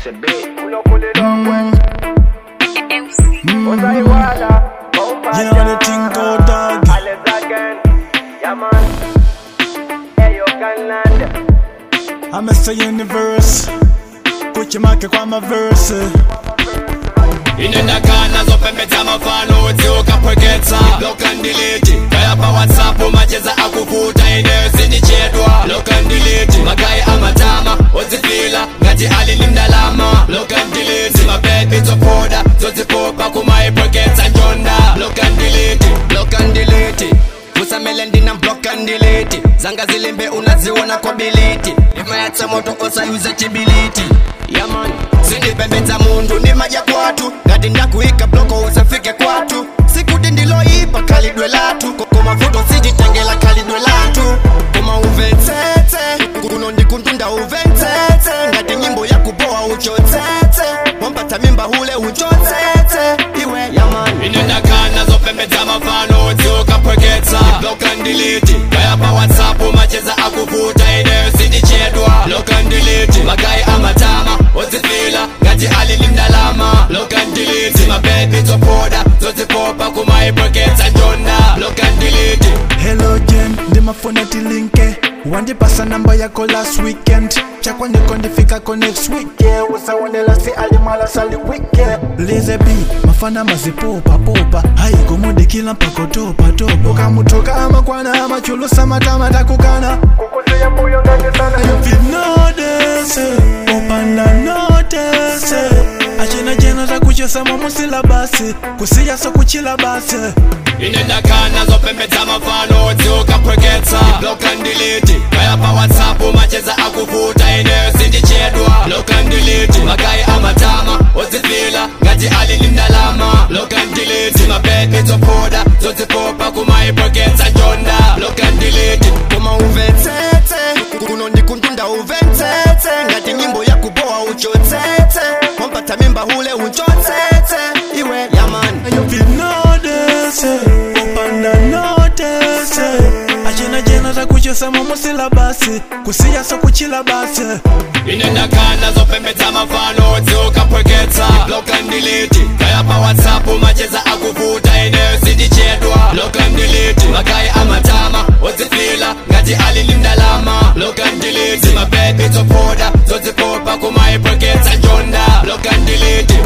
makes a bit. Pull up, pull it up, when. What's I water? Bumper You know the thing go dog. Alex again. Yeah, man. Hey, you can land. I'm Mr. Universe. Kuchi make kwa maverse. Inenda kana zopembedza mafano udziukapweketsa block and delete kaya pa whatsapp macheza akuvuta ineyo sindichedwa block and delete magayi amatama odzifila ngati ali ni mdalama block and delete mabebi zopoda zodzipopa kumaipweketsa njonda block and delete block and delete kusamele ndina block and delete zanga zilimbe unaziona kwa biliti imayatsa moto osayuza chibiliti yaman sindipembedza mundu ni maja kwatu ngati ndakuika bloko usafike kwatu sikuti ndiloyipa khalidwe lathu koma vuto sititengela khalidwe lathu koma uvetsetse kuno ndikuntunda uvetsetse ngati nyimbo yakupowa uchotsetse wampatsa mimba hule uchotsetse iwe yaman ine ndakana zopembedza mafano udziukapweketsa block and delete kaya pa whatsapp macheza akuvuta ineyo sindichedwa block and delete magayi amatama odzifila ngati ali ni mdalama block and delete mabebi zopoda zodzipopa kumaipweketsa njonda block and delete Hello Jen, ndimafuna tilinke wandipasa namba yako last weekend chakwa ndiko ndifikako next week yeah, usaonela si alimala sali weekend lize b mafana mazipopa popa hayikomudikila mpakotopa topa ukamutoka amakwana amachulusa matama takukana Kukusia mbuyo ndani sana. vinodese opanda notese achena jena takuchesa mamusila basi kusiya sokuchila basi inenda kana zopembedza mafano udziukapweketsa block and delete kaya pa whatsapp macheza akuvuta ineyo sindichedwa block and delete magayi amatama odzifila ngati ali ni mdalama block and delete mabebi zopoda zodzipopa kumaipweketsa njonda block and delete koma uvetsetse kuno ndikuntunda uvetsetse ngati nyimbo yakupowa uchotsetse wampatsa mimba hule uchotsetse iwe yaman vinodese opanda notese achena jena takuchesa mamusila basi kusiya sokuchila basi inenda kana zopembedza mafano udziukapweketsa block and delete kaya pa whatsapp macheza akuvuta ineyo sindichedwa block and delete magayi amatama odzifila ngati ali ni mdalama block and delete mabebi zopoda zodzipopa kumaipweketsa njonda block and delete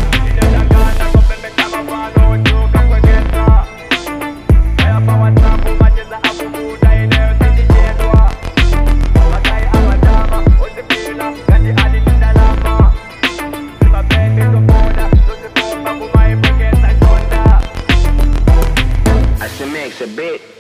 I should makes a bit.